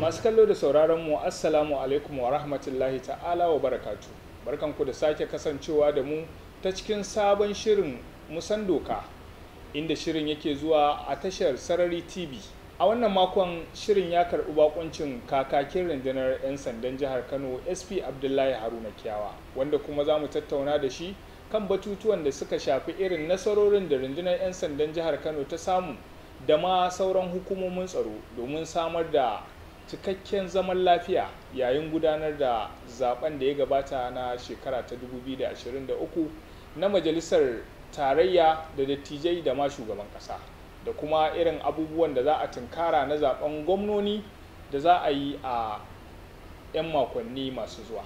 masu kallo da sauraron mu assalamu alaikum wa rahmatullahi ta'ala wa barakatu barkanku da sake kasancewa da mu ta cikin sabon shirin musan doka inda shirin yake zuwa a tashar sarari tv a wannan makon shirin ya karɓi bakuncin kakakin rundunar 'yan sandan jihar kano sp abdullahi haruna kiyawa wanda kuma za mu tattauna da shi kan batutuwan da suka shafi irin nasarorin da rundunar 'yan sandan jihar kano ta samu da ma sauran hukumomin tsaro domin samar da cikakken zaman lafiya yayin gudanar da zaben da ya gabata na shekara ta 2023 na majalisar tarayya da dattijai da ma shugaban kasa da kuma irin abubuwan da za a tunkara na zaben gwamnoni da za a yi a 'yan makonni masu zuwa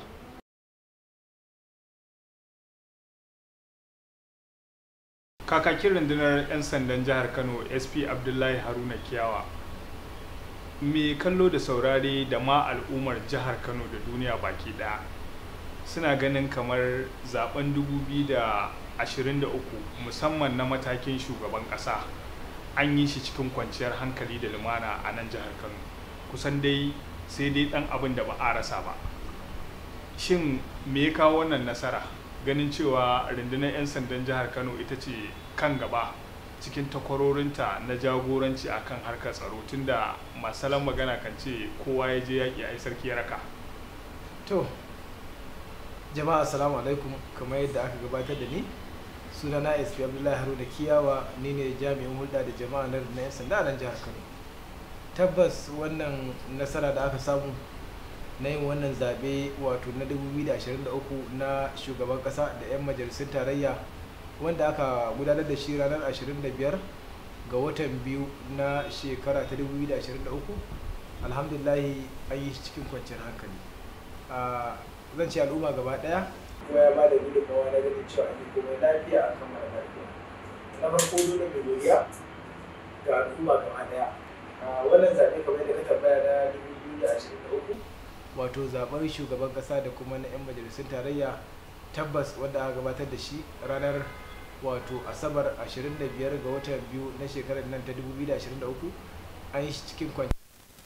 kakakin rundunar 'yan sandan jihar kano sp abdullahi haruna kiyawa mai kallo da saurare da ma al'ummar jihar kano da duniya baki daya suna ganin kamar zaben 2023 musamman na matakin shugaban kasa an yi shi cikin kwanciyar hankali da lumana a nan jihar kano kusan dai sai dai dan abin da ba a rasa ba shin me ya kawo wannan nasara ganin cewa rundunar 'yan sandan jihar kano ita ce kan gaba cikin takwarorinta na jagoranci a kan harkar tsaro tunda masalan magana kan ce kowa ya je yaƙi a yi sarki ya raka to jama'a assalamu alaikum kamar yadda aka gabatar da ni suna na sp abdullahi haruna kiyawa ni ne jami'in hulɗa da jama'a na 'yan sanda a nan jihar kano tabbas wannan nasara da aka samu na yin wannan zaɓe wato na 2023 na shugaban ƙasa da 'yan majalisun tarayya wanda aka gudanar da shi ranar 25 ga watan biyu na shekara ta 2023 alhamdulahi an yi shi cikin kwanciyar hankali zan ce al'umma gaba ɗaya kuma ya ba da gudunmawa na ganin cewa an yi komai lafiya a kan mara lafiya na farko dole mai godiya ga al'umma gaba ɗaya wannan zaɓe kamar yadda ka tambaya na 2023 wato zaben shugaban kasa da kuma na 'yan majalisun tarayya tabbas wanda aka gabatar da shi ranar wato asabar 25 ga watan biyu na shekarar nan ta 2023 an yi shi cikin kwanci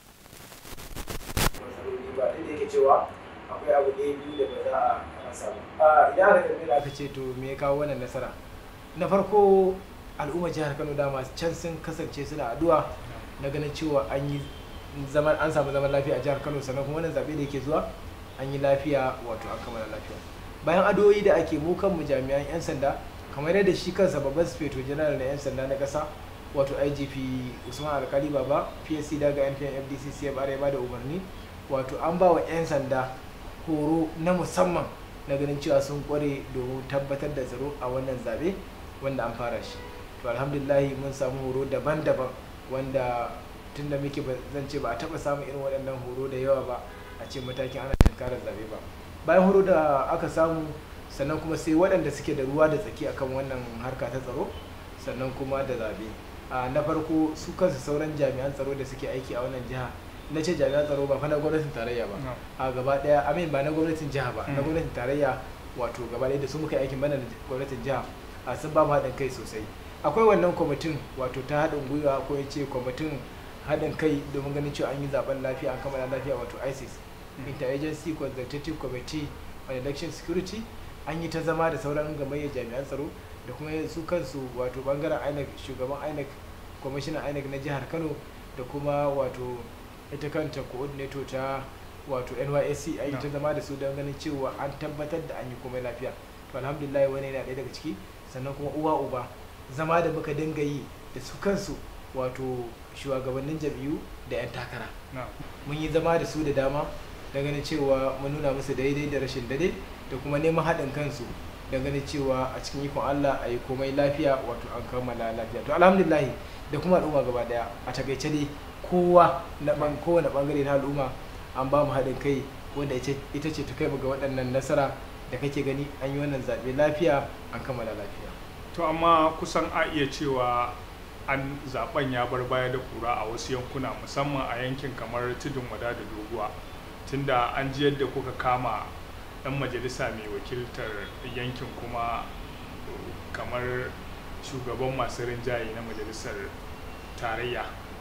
ba da yake cewa akwai abu ɗaya biyu da ba za a rasa ba idan aka tambaye aka ce to me ya kawo wannan nasara na farko al'ummar jihar kano dama can sun kasance suna addu'a na ganin cewa an yi zaman an samu zaman lafiya a jihar Kano sannan kuma wannan zabe da yake zuwa an yi lafiya wato an kammala lafiya bayan adoyi da ake mu kanmu jami'an yan sanda kamar yadda shi kansa babban sufeto general na yan sanda na kasa wato IGP Usman Alkali Baba PSC daga NPN FDC CFR ya bada umarni wato an ba wa yan sanda horo na musamman na ganin cewa sun kware domin tabbatar da tsaro a wannan zabe wanda an fara shi to alhamdulillah mun samu horo daban-daban wanda tun da muke zan ce ba a taba samun irin waɗannan horo da yawa ba a ce matakin ana tunkarar zabe ba bayan horo da aka samu sannan kuma sai waɗanda suke da ruwa da tsaki akan wannan harka ta tsaro sannan kuma da zabe na farko su kansu sauran jami'an tsaro da suke aiki a wannan jiha na ce jami'an tsaro ba fa na gwamnatin tarayya ba a gaba ɗaya amin ba na gwamnatin jiha ba na gwamnatin tarayya wato gaba ɗaya da su muka aikin bana da gwamnatin jiha a sun ba mu haɗin kai sosai akwai wannan kwamitin wato ta haɗin gwiwa ko ya ce kwamitin haɗin kai domin ganin cewa an yi zaben lafiya an kammala lafiya wato isis interagency consultative committee on election security an yi ta zama da sauran gamayyar jami'an tsaro da kuma su kansu wato bangaren inec shugaban inec kwamishinan inec na jihar kano da kuma wato ita kanta coordinator ta wato nysc an yi ta zama da su don ganin cewa an tabbatar da an yi komai lafiya to alhamdulillah wani yana ɗaya daga ciki sannan kuma uwa uba zama da muka dinga yi da su kansu wato shugabannin jam'iyyu da 'yan takara mun yi zama da su da dama da ganin cewa mun nuna musu daidai da rashin dade da kuma neman haɗin kansu da ganin cewa a cikin ikon Allah a yi komai lafiya wato an kammala lafiya to alhamdulillah da kuma al'umma gaba daya a takaice dai kowa na kowane bangare na al'umma an ba mu haɗin kai wanda ita ce ta kai ga waɗannan nasara da kake gani an yi wannan zaɓe lafiya an kammala lafiya to amma kusan a iya cewa an zaben ya bar baya da kura a wasu yankuna musamman a yankin kamar tudun wada da doguwa tunda an ji yadda kuka kama dan majalisa mai wakiltar yankin kuma kamar shugaban masu rinjaye na majalisar tarayya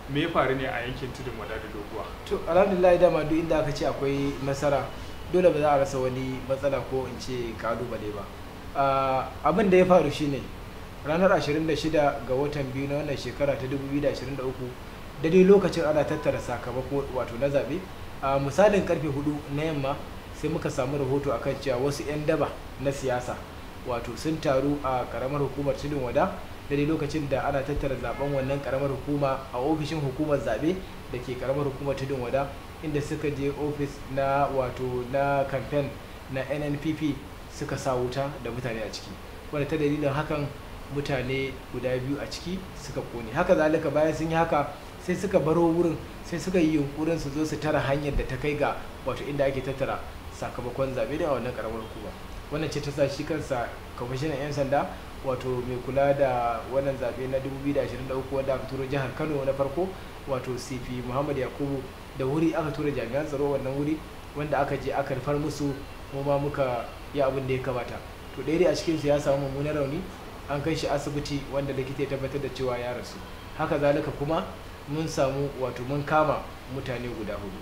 me ya faru ne a yankin tudun wada da doguwa to alhamdulillah dama duk inda aka ce akwai nasara dole ba za a rasa wani matsala ko in ce kalubale ba Ah, abin da ya faru shine ranar 26 ga watan biyu na wannan shekara ta 2023 da dai lokacin ana tattara sakamako wato na zaɓe a misalin karfe 4 na yamma sai muka samu rahoto akan cewa wasu 'yan daba na siyasa wato sun taru a karamar hukumar tudun wada da dai lokacin da ana tattara zaben wannan karamar hukuma a ofishin hukumar zaɓe da ke karamar hukumar tudun wada inda suka je ofis na wato na kamfen na nnpp suka sa wuta da mutane a ciki wanda ta dalilin hakan mutane guda biyu a ciki suka kone haka zalika bayan sun yi haka sai suka baro wurin sai suka yi yunkurin su zo su tara hanyar da ta kai ga wato inda ake tattara sakamakon zaɓe da wannan karamar hukuma wannan ce ta sa shi kansa kwamishinan 'yan sanda wato mai kula da wannan zaɓe na 2023 wanda aka turo jihar kano na farko wato cp muhammad yakubu da wuri aka tura jami'an tsaro wannan wuri wanda aka je aka rufar musu mu ma muka yi abin da ya kamata to ɗaya dai a cikinsu ya samu mummunan rauni an kai shi asibiti wanda likita ya tabbatar da cewa ya rasu haka zalika kuma mun samu wato mun kama mutane guda hudu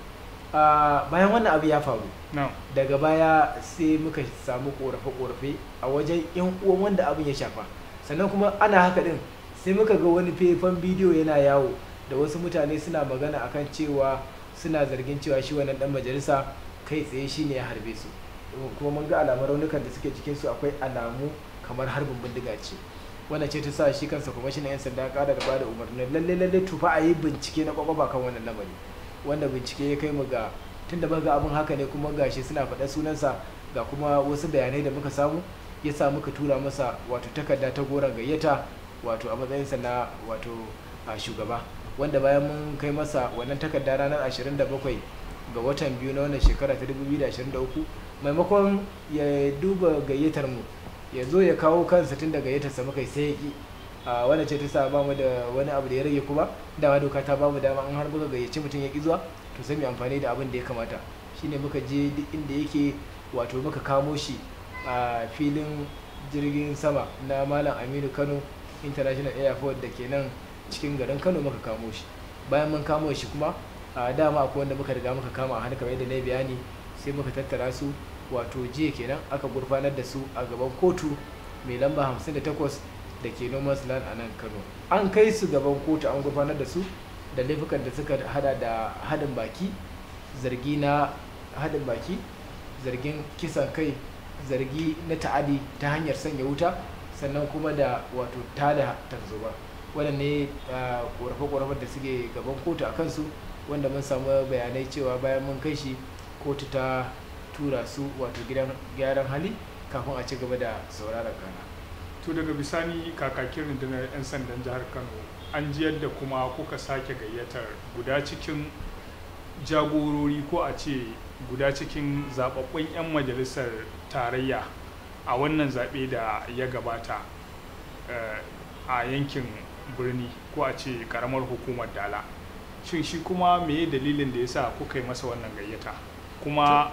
a bayan wannan abu ya faru na daga baya sai muka samu korafe-korafe a wajen yan uwan wanda abin ya shafa sannan kuma ana haka din sai muka ga wani faifan bidiyo yana yawo da wasu mutane suna magana akan cewa suna zargin cewa shi wannan dan majalisa kai tsaye shine ya harbe su kuma mun ga alamun raunukan da suke jikin su akwai alamu kamar harbin bindiga ce wannan ce ta sa shi kansa kwamishinan yan sanda ya kara da bada umarnin lalle lalle tufa a yi bincike na kwakwaba kan wannan lamari wanda bincike ya kai mu ga tunda muka ga abin haka ne kuma gashi suna faɗa sunansa ga kuma wasu bayanai da muka samu ya sa muka tura masa wato takarda ta goron gayyata wato a matsayinsa na wato a shugaba wanda bayan mun kai masa wannan takarda ranar 27 ga watan biyu na wannan shekara ta 2023 maimakon ya duba gayyatar mu ya zo ya kawo kansa tun da gayyatarsa muka yi sai ya ki a wannan ce ta sa ba mu da wani abu da ya rage kuma dama doka ta ba mu dama an har muka gayyaci mutum ya ki zuwa to sai mu amfani da abin da ya kamata shine muka je duk inda yake wato muka kamo shi a filin jirgin sama na malam aminu kano international airport da ke nan cikin garin kano muka kamo shi bayan mun kamo shi kuma a dama akwai wanda muka riga muka kama a hannu kamar yadda na yi bayani sai muka tattara su wato jiya kenan aka gurfanar da su a gaban kotu mai lamba 58 da ke noman land a nan kano an kai su gaban kotu an gurfanar da su da laifukan da suka hada da hadin baki zargi na hadin baki zargin kisan kai zargi na ta'adi ta hanyar sanya wuta sannan kuma da wato tada tarzoma waɗanne ƙorafe-ƙorafen da suke gaban kotu a kansu wanda mun samu bayanai cewa bayan mun kai shi kotu ta tura su wato gidan gyaran hali kafin a ci gaba da sauraron kana to daga bisani kakakin rundunar 'yan sandan jihar kano an ji yadda kuma kuka sake gayyatar guda cikin jagorori ko a ce guda cikin zababbun 'yan majalisar tarayya a wannan zaɓe da ya gabata eh, a yankin birni ko a ce karamar hukumar dala shin shi kuma meye dalilin da ya sa kuka yi masa wannan gayyata kuma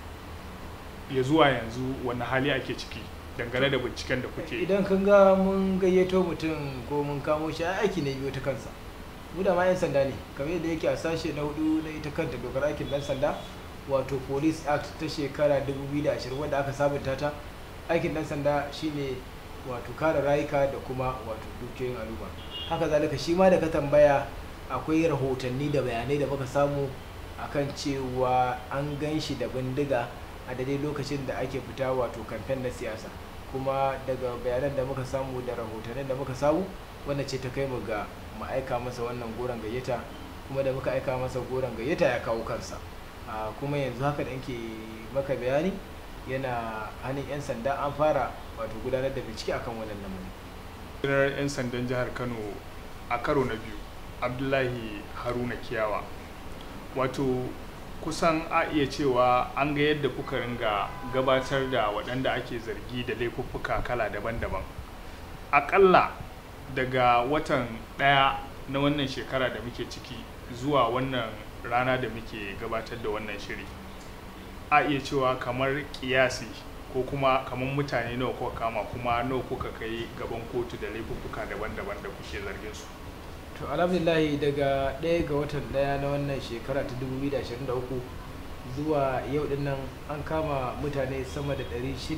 ya zuwa yanzu wani hali ake ciki dangane da binciken da kuke yi idan kan ga mun gayyato mutum ko mun kamo shi ai aiki ne biyo ta kansa mu da ma 'yan sanda ne kamar yadda yake a sashe na hudu na ita kanta dokar aikin dan sanda wato police act ta shekara 2020 wadda aka sabunta ta aikin dan sanda shine wato kare rayuka da kuma wato dukiyoyin al'umma haka zalika shi ma da ka tambaya akwai rahotanni da bayanai da muka samu akan cewa an gan shi da bindiga a daidai lokacin da ake fita wato kamfen na siyasa kuma daga bayanan da muka samu da rahotannin da muka samu wannan ce ta kai mu ga mu aika masa wannan goron gayyata kuma da muka aika masa goron gayyata ya kawo kansa a kuma yanzu haka da nke maka bayani yana hannun 'yan sanda an fara wato gudanar da bincike akan wannan lamarin rundunar 'yan sandan jihar kano a karo na biyu abdullahi haruna kiyawa wato kusan a iya cewa an ga yadda kuka ringa gabatar da waɗanda ake zargi da laifuffuka kala daban-daban aƙalla daga watan ɗaya na wannan shekara da muke ciki zuwa wannan rana da muke gabatar da wannan shiri a iya cewa kamar kiyasi ko kuma kamar mutane nawa kuka kama kuma nawa kuka kai gaban kotu da laifuffuka daban-daban da kuke zargin su to alhamdulillah daga ɗaya ga watan ɗaya na wannan shekara ta 2023 zuwa yau din nan an kama mutane sama da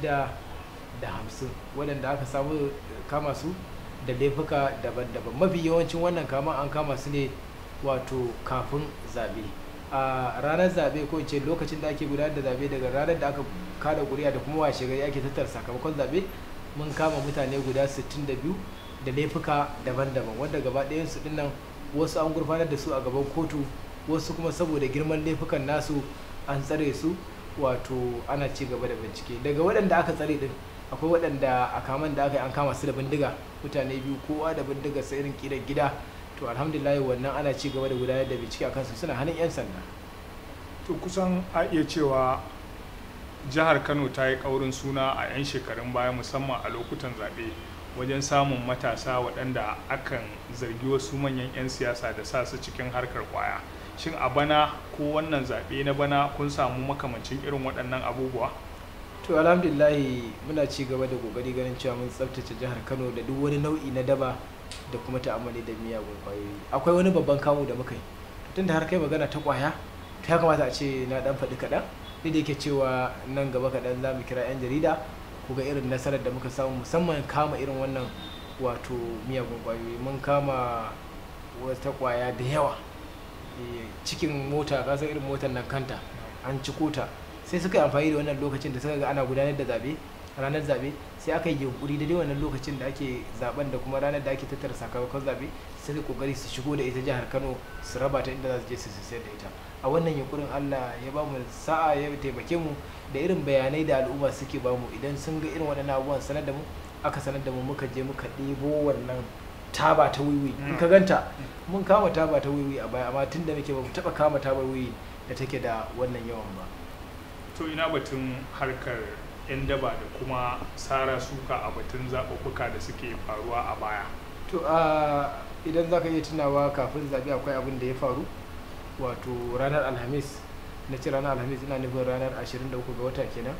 650 waɗanda aka samu kama su da laifuka daban-daban mafi yawancin wannan kama an kama su ne wato kafin zabe a ranar zabe ko ce lokacin da ake gudanar da zabe daga ranar da aka kada kuri'a da kuma washe gari ake tattara sakamakon zabe mun kama mutane guda 62 da laifuka daban-daban wanda gaba ɗayan su dinnan wasu an gurfanar da su a gaban kotu wasu kuma saboda girman laifukan nasu an tsare su wato ana ci gaba da bincike daga waɗanda aka tsare din akwai waɗanda a kaman da aka yi an kama su da bindiga mutane biyu kowa da bindiga sai irin kiran gida to alhamdulillah wannan ana ci gaba da gudanar da bincike a kansu suna hannun 'yan sanda to kusan a iya cewa jihar kano ta yi ƙaurin suna a 'yan shekarun baya musamman a lokutan zaɓe wajen samun matasa waɗanda akan zargi wasu manyan 'yan siyasa da sa su cikin harkar kwaya shin a bana ko wannan zaɓe na bana kun samu makamancin irin waɗannan abubuwa to alhamdulillahi muna ci gaba da kokari ganin cewa mun tsaftace jihar kano da duk wani nau'i na daba da kuma ta'amali da miyagun kwayoyi akwai wani babban kamu da muka yi tun da har kai magana ta kwaya to ya kamata a ce na dan faɗi kaɗan duk da yake cewa nan gaba kaɗan za mu kira 'yan jarida ku ga irin nasarar da muka samu musamman kama irin wannan wato miyagun kwayoyi mun kama wata kwaya da yawa cikin mota ka san irin motar nan kanta an ci kota sai suka yi amfani da wannan lokacin da suka ga ana gudanar da zabe ranar zabe sai aka yi yunkuri da wannan lokacin da ake zaben da kuma ranar da ake tattara sakamakon zabe sai da kokari su shigo da ita jihar Kano su raba ta inda za su je su sayar da ita a wannan yunkurin Allah ya ba mu sa'a ya taimake mu da irin bayanai da al'umma suke ba mu idan sun ga irin waɗannan abubuwan sanar da mu aka sanar da mu muka je muka ɗebo wannan taba ta wiwi in ka ganta mun kama taba ta wiwi a baya amma tun da muke ba mu taɓa kama taba wiwi da take da wannan yawan ba to ina batun harkar 'yan daba da kuma sara suka a batun zaɓuɓɓuka da suke faruwa a baya to a idan za ka iya tunawa kafin zaɓe akwai abin da ya faru wato ranar alhamis na ci ranar alhamis ina nufin ranar 23 ga wata kenan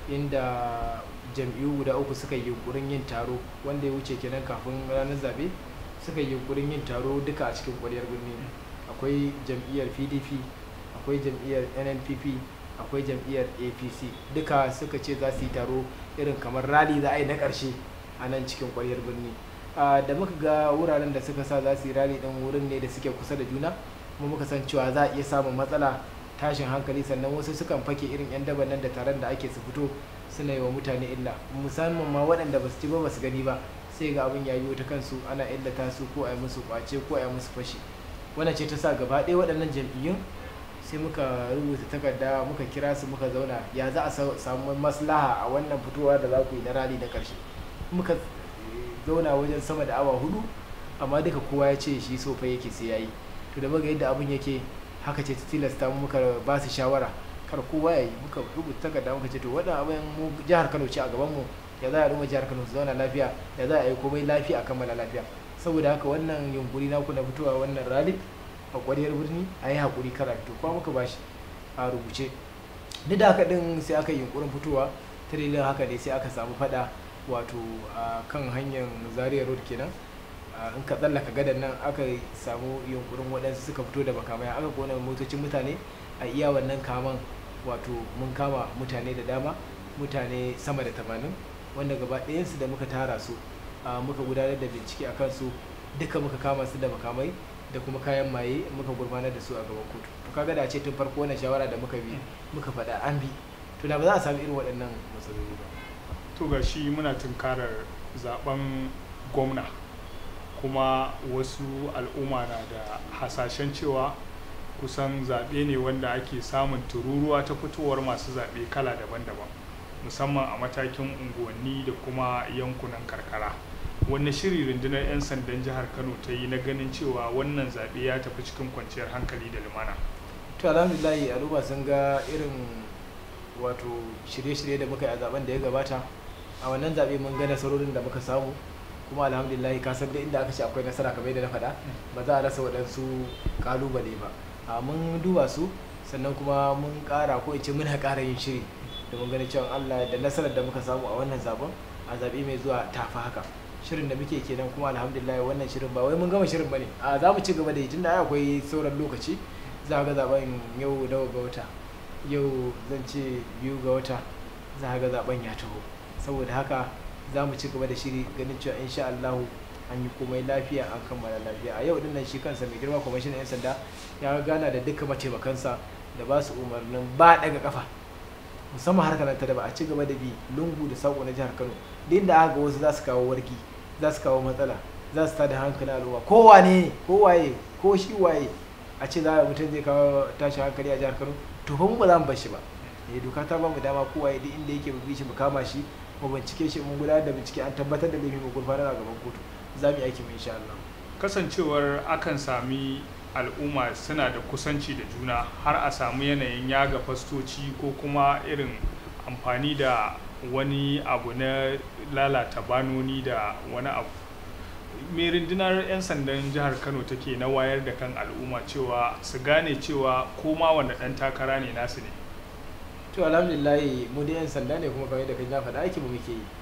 inda jam'iyyu guda uku suka yi yunkurin yin taro wanda ya wuce kenan kafin ranar zaɓe suka yi yunkurin yin taro duka a cikin ƙwaryar birni akwai jam'iyyar pdp akwai jam'iyyar nnpp akwai jam'iyyar apc duka suka ce za su yi taro irin kamar rali za a yi na ƙarshe a nan cikin ƙwaryar birni da muka ga wuraren da suka sa za su yi rali ɗin wurin ne da suke kusa da juna kuma muka san cewa za a iya samun matsala tashin hankali sannan wasu sukan fake irin 'yan daban nan da taron da ake su fito suna yi wa mutane illa musamman ma waɗanda ba su ci ba ba su gani ba sai ga abin ya yiwu ta kansu ana illata su ko a yi musu kwace ko a yi musu fashi wannan ce ta sa gaba ɗaya waɗannan jam'iyyun sai muka rubuta takarda muka kira su muka zauna ya za a samu maslaha a wannan fitowa da za ku yi na rali na ƙarshe muka zauna wajen sama da awa hudu amma duka kowa ya ce shi sofa yake sai yayi to da muga yadda abin yake haka ce ta tilasta mu muka ba su shawara kar kowa ya yi muka rubuta takarda muka ce to wannan abin mu jihar Kano ce a gaban mu ya za a ruma jihar Kano su zauna lafiya ya za a yi komai lafiya a kammala lafiya saboda haka wannan yunkuri naku na fitowa wannan rally a kwariyar birni a yi haƙuri kara fito kuma muka bashi a rubuce duk da haka din sai aka yi yunkurin fitowa ta dalilin haka ne sai aka samu fada wato a kan hanyar zaria road kenan in ka tsallaka gadan nan aka samu yunkurin waɗansu suka fito da makamai aka kona motocin mutane a iya wannan kaman wato mun kama mutane da dama mutane sama da tamanin wanda gaba ɗayansu da muka tara su muka gudanar da bincike a kansu duka muka kama su da makamai da kuma kayan maye muka gurfanar da su a gaban kotu to kaga da ce tun farko wannan shawara da muka bi muka faɗa an bi to da ba za a samu irin waɗannan matsaloli ba to ga shi muna tunkarar zaben gwamna kuma wasu al'umma na da hasashen cewa kusan zaɓe ne wanda ake samun tururuwa ta fitowar masu zaɓe kala daban-daban musamman a matakin unguwanni da kuma yankunan karkara wanne shiri rundunar 'yan sandan jihar kano ta yi na ganin cewa wannan zaɓe ya tafi cikin kwanciyar hankali da lumana to alhamdulillahi al'umma sun ga irin wato shirye-shirye da muka yi a zaben da ya gabata a wannan zaɓe mun ga nasarorin da muka samu kuma alhamdulillah ka san da inda aka ce akwai nasara kamar yadda na faɗa ba za a rasa waɗansu ƙalubale ba a mun duba su sannan kuma mun ƙara ko in ce muna ƙara yin shiri domin ganin cewa Allah da nasarar da muka samu a wannan zaben a zaɓe mai zuwa tafi haka shirin da muke kenan kuma alhamdulillah wannan shirin ba wai mun gama shirin bane a za mu ci gaba da yi tunda akwai sauran lokaci za ga zaben yau nawa ga wata yau zan ce biyu ga wata za ga zaben ya taho saboda haka za mu ci gaba da shiri ganin cewa insha Allah an yi komai lafiya an kammala lafiya a yau din nan shi kansa mai girma kwamishinan 'yan sanda ya gana da duka mataimakansa da ba su umarnin ba daga kafa musamman harkar ta da ba a ci gaba da bi lungu da sako na jihar kano din da aka ga wasu za su kawo warki za su kawo matsala za su tada hankalin al'umma ko wane ko waye ko shi waye a ce za a mutum zai kawo tashi hankali a jihar kano to fa mu ba za mu bar shi ba eh doka ta ba mu dama ko waye duk inda yake mu bi shi mu kama shi mu bincike shi mun gudanar da bincike an tabbatar da laifin mu gurfanar a gaban kotu za mu yi aiki mu insha Allah kasancewar akan sami al'umma suna da kusanci da juna har a samu yanayin yaga fastoci ko kuma irin amfani da wani abu na lalata banoni da wani abu mai rundunar 'yan sandan jihar kano take na wayar da kan al'umma cewa su gane cewa koma wanda ɗan takara ne nasu ne to alhamdulillah mu da 'yan sanda ne kuma kamar da kai na faɗa aiki mu muke yi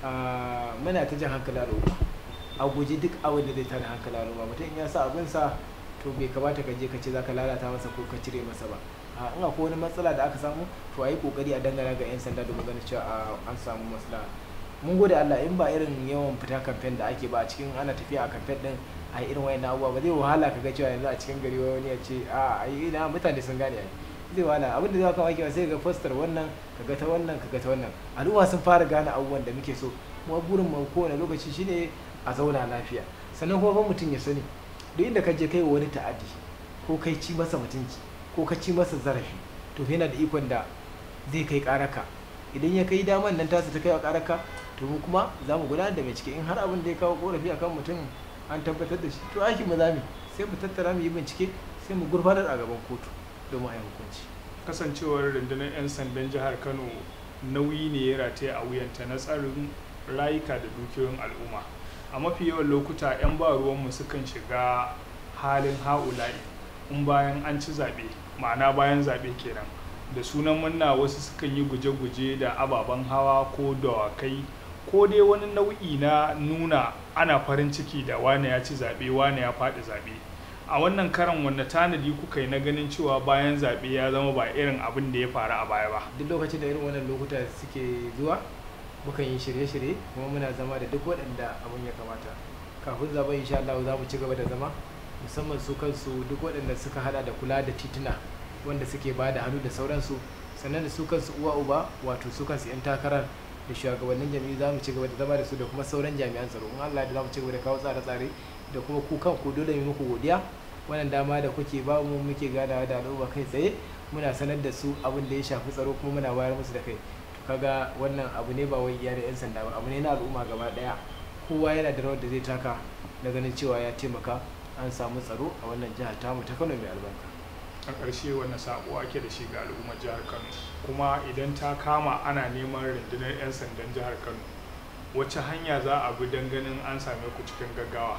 muna ta jan hankali al'umma a guji duk abin da zai tada hankali al'umma mutum ya sa abinsa to bai kamata ka je ka ce zaka lalata masa ko ka cire masa ba a in akwai wani matsala da aka samu to a yi kokari a dangana ga 'yan sanda domin ganin cewa an samu maslaha mun gode Allah in ba irin yawan fita kamfen da ake ba a cikin ana tafiya a kamfen din a irin wayan abubuwa ba zai wahala ka ga cewa yanzu a cikin gari wani ya ce a ai ina mutane sun gane ai zai wahala abin da zai kawo ake sai ga foster wannan ka ga ta wannan ka ga ta wannan al'umma sun fara gane abubuwan da muke so kuma burin mu kowane lokaci shine a zauna lafiya sannan kuma mutum ya sani duk inda ka je kai wani ta'addi ko kai ci masa mutunci ko ka ci masa zarafi to yana da ikon da zai kai karaka idan ya kai daman nan tasa ta kai a karaka to mu kuma za mu gudanar da bincike in har abin da ya kawo korafi akan mutum an tabbatar da shi to aikin mu zami sai mu tattara mu yi bincike sai mu gurfanar a gaban kotu domin a yi hukunci kasancewar rundunar 'yan sandan jihar kano nauyi ne ya rataye a wuyanta na tsarin rayuka da dukiyoyin al'umma a mafi yawan lokuta 'yan ba ruwanmu sukan shiga halin ha'ula'i in bayan an ci zaɓe ma'ana bayan zaɓe kenan da sunan munna wasu sukan yi guje-guje da ababen hawa ko dawakai ko dai wani nau'i na nuna ana farin ciki da wane ya ci zaɓe wane ya faɗi zaɓe a wannan karan wanda tanadi kuka yi na ganin cewa bayan zaɓe ya zama ba irin abin da ya faru a baya ba duk lokacin da irin wannan lokuta suke zuwa mukan yi shirye-shirye kuma muna zama da duk waɗanda abin ya kamata kafin zaben insha Allah za mu ci gaba da zama musamman su kansu duk waɗanda suka hada da kula da tituna wanda suke ba da hannu da sauransu sannan da su kansu uwa uba wato su kansu 'yan takarar da shugabannin jami'u za mu ci gaba da zama da su da kuma sauran jami'an tsaro in Allah da za mu ci gaba da kawo tsare-tsare da kuma ku kanku dole mu muku godiya wannan dama da kuke ba mu muke ganawa da al'umma kai tsaye muna sanar da su abin da ya shafi tsaro kuma muna wayar musu da kai kaga wannan abu ne ba wai iya da 'yan sanda ba abu ne na al'umma gaba daya kowa yana da rawar da zai taka da ganin cewa ya taimaka an samu tsaro a wannan jihar tamu ta kano mai albarka a ƙarshe wani sako ake da shi ga al'ummar jihar kano kuma idan ta kama ana neman rundunar 'yan sandan jihar kano wacce hanya za a bi don ganin an same ku cikin gaggawa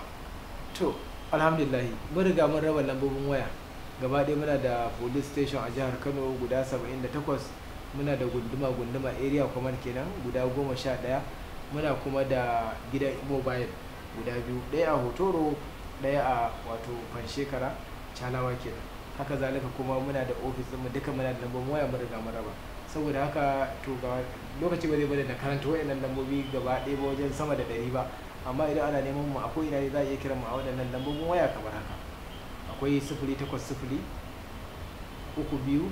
to alhamdulillah mun riga mun raba lambobin waya gaba ɗaya muna da police station a jihar kano guda 78 muna da gunduma gunduma area command kenan guda goma sha ɗaya muna kuma da gidan mobile guda biyu ɗaya a hotoro ɗaya a wato fanshekara calawa kenan haka zalika kuma muna da ofis mu duka muna da lambobin waya mun riga mun raba saboda haka to ga lokaci ba zai bada da karanta wayannan lambobi gaba ɗaya ba wajen sama da ɗari ba amma idan ana neman mu akwai ina ne za a iya kiran mu a waɗannan lambobin waya kamar haka akwai sifili takwas sifili uku biyu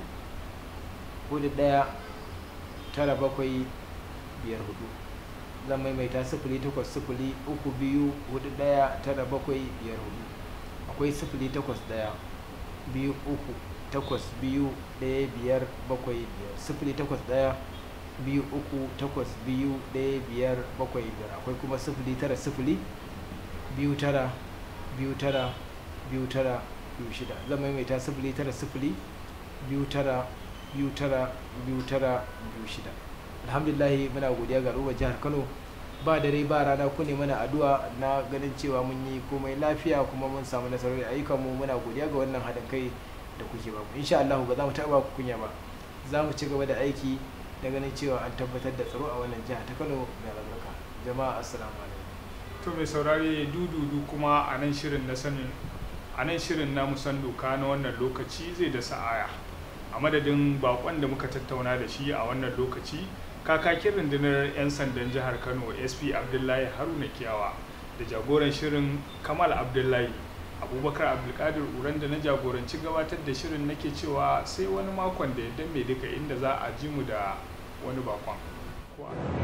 hudu ɗaya tara bakwai biyar hudu zan maimaita sifili takwas sifili uku biyu hudu ɗaya tara bakwai biyar hudu akwai sifili takwas ɗaya biyu uku takwas biyu ɗaya biyar bakwai biyar sifili takwas ɗaya biyu uku takwas biyu ɗaya biyar bakwai biyar akwai kuma sifili tara sifili biyu tara biyu tara biyu tara biyu shida zan maimaita sifili tara sifili biyu tara biyu tara biyu tara biyu shida alhamdulillahi muna godiya ga al'ummar jihar kano ba dare ba rana ku ne mana addu'a na ganin cewa mun yi komai lafiya kuma mun samu nasarori ayyukan mu muna godiya ga wannan haɗin kai da kuke ba insha Allah ba za mu taɓa ku kunya ba za mu ci gaba da aiki da ganin cewa an tabbatar da tsaro a wannan jiha ta Kano mai albarka jama'a assalamu alaikum to mai saurare dududu kuma a nan shirin na sanin a nan shirin na musan doka na wannan lokaci zai da sa'aya a madadin bakon da muka tattauna da shi a wannan lokaci kakakin rundunar 'yan sandan jihar kano sp abdullahi haruna kiyawa da jagoran shirin kamal abdullahi abubakar abdulkadir uran da na jagoranci gabatar da shirin nake cewa sai wani makon da ya mai duka inda za a ji mu da wani bakon